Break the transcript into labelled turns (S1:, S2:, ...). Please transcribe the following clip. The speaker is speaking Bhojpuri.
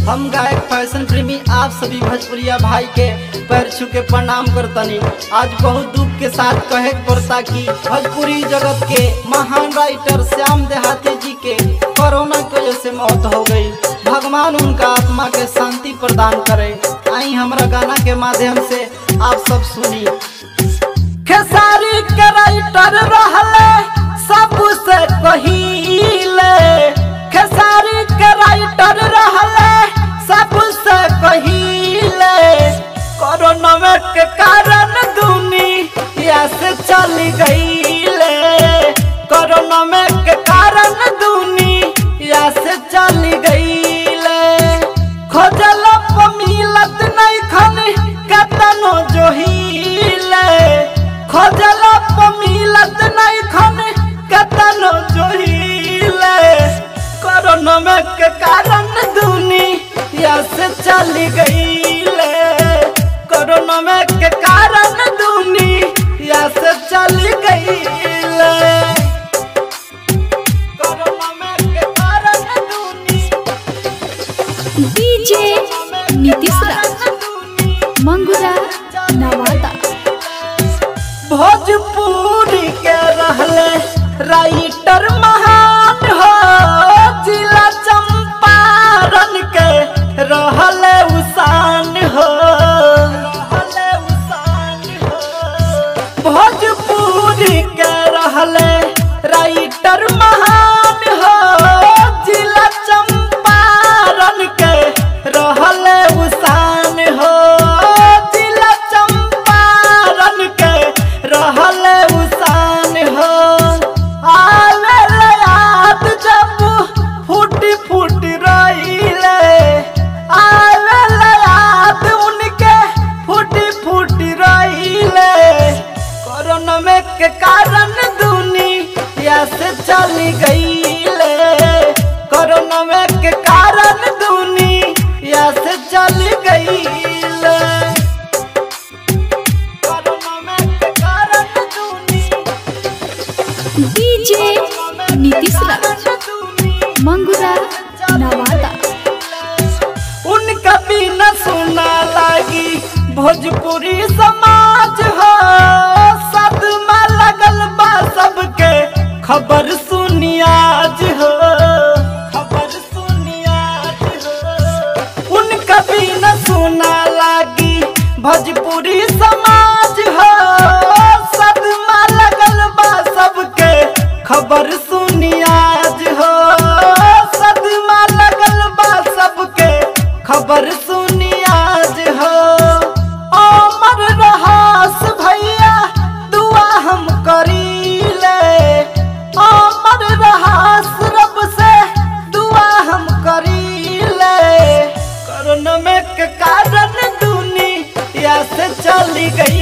S1: हम गायक फैशन प्रेमी आप सभी भोजपुरिया भाई के पैर छू के प्रणाम करतनी आज बहुत दुख के साथ कहे के पड़ता कि भोजपुरी जगत के महान राइटर श्याम देहाती जी के कोरोना की वजह से मौत हो गई भगवान उनका आत्मा के शांति प्रदान करे आई हमारा गाना के माध्यम से आप सब सुनी खेसारी के राइटर रहले सबसे कहिले खेसारी के राइटर रहले सबसे कहिले कोरोना के कारण दुनिया से चली गईले कोरोना के कारण दुनिया से चली गईले खोजल मिलत नहीं खन कतनो जोहिले खोजल मिलत नहीं खन कतनो जोहिले कोरोना के कारण दुनिया से चली गईले कोरोना के कारण दुनिया से चली गईले कोरोना के कारण दुनिया
S2: डीजे नीतीश राज मंगुरा नवादा
S1: भोजपुरी के रहले राइटर महान हो जिला चंपारण के रहले उसान हो भोजपुरी के रहले राइटर महान हो जिला चंपारण के रहले उसान हो जिला चंपारण के रहले उसान हो आवे याद जब फूटी फूटी रहीले आवे याद उनके फूटी फूटी रहीले कोरोना में के कारण दुनिया से चली गईले कोरोना में के कारण दुनिया से चली गईले कोरोना में के कारण दुनिया
S2: डीजे नीतीश राज मंगुरा नवादा
S1: उनका बिना सुना लागी भोजपुरी समाज हो सदमा लगल बा सबके खबर सुनी आज हो खबर सुनी आज हो उनका बिना सुना लागी भोजपुरी समाज हो सदमा लगल बा सबके खबर सुनी आज हो सदमा लगल बा सबके खबर सुनी आज हो अमर रहास भैया दुआ हम करीले अमर रहास रब से दुआ हम करीले कोरोना में के कारण दुनिया से चली गई